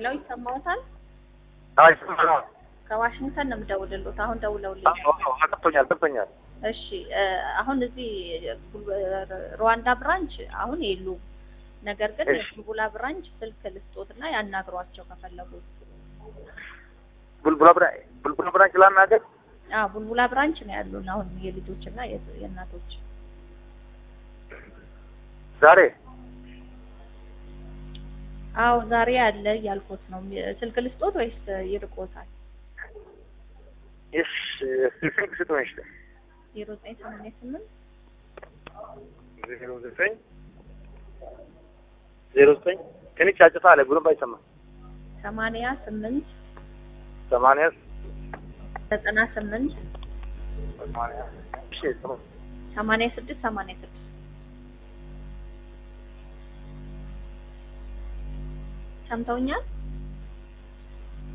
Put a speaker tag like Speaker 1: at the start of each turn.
Speaker 1: ሄሎ ይሰማዎታል?
Speaker 2: አይ ይሰማል።
Speaker 1: ከዋሽንግተን ነው የምደውልልዎት። አሁን ደውለውልኝ።
Speaker 2: አዎ አዎ ገብቶኛል ገብቶኛል።
Speaker 1: እሺ እ አሁን እዚህ ሩዋንዳ ብራንች አሁን የሉም። ነገር ግን
Speaker 2: እሺ።
Speaker 1: የቡልቡላ ብራንች ስልክ ልስጦትና ያናግሯቸው ከፈለጉ።
Speaker 2: ቡልቡላ ብራ ቡልቡላ ብራንች ላናገር
Speaker 1: አዎ ቡልቡላ ብራንች ነው ያሉን አሁን የልጆችና የ- የእናቶች።
Speaker 2: ዛሬ
Speaker 1: አዎ ዛሬ አለ እያልኩት ነው። ስልክ ልስጦት ወይስ ይርቆታል?
Speaker 2: እሺ ስልክ ስጡኝ። እሺ
Speaker 1: ዜሮ ዘጠኝ ሰማንያ ስምንት
Speaker 2: ዜሮ ዘጠኝ ዜሮ ዘጠኝ ትንሽ ጫጭታ አለ ጉልም አይሰማም።
Speaker 1: ሰማንያ ስምንት
Speaker 2: ሰማንያ
Speaker 1: ዘጠና ስምንት
Speaker 2: ሰማንያ እሺ ሰማ-
Speaker 1: ሰማንያ ስድስት ሰማንያ ስድስት ሰምተውኛል?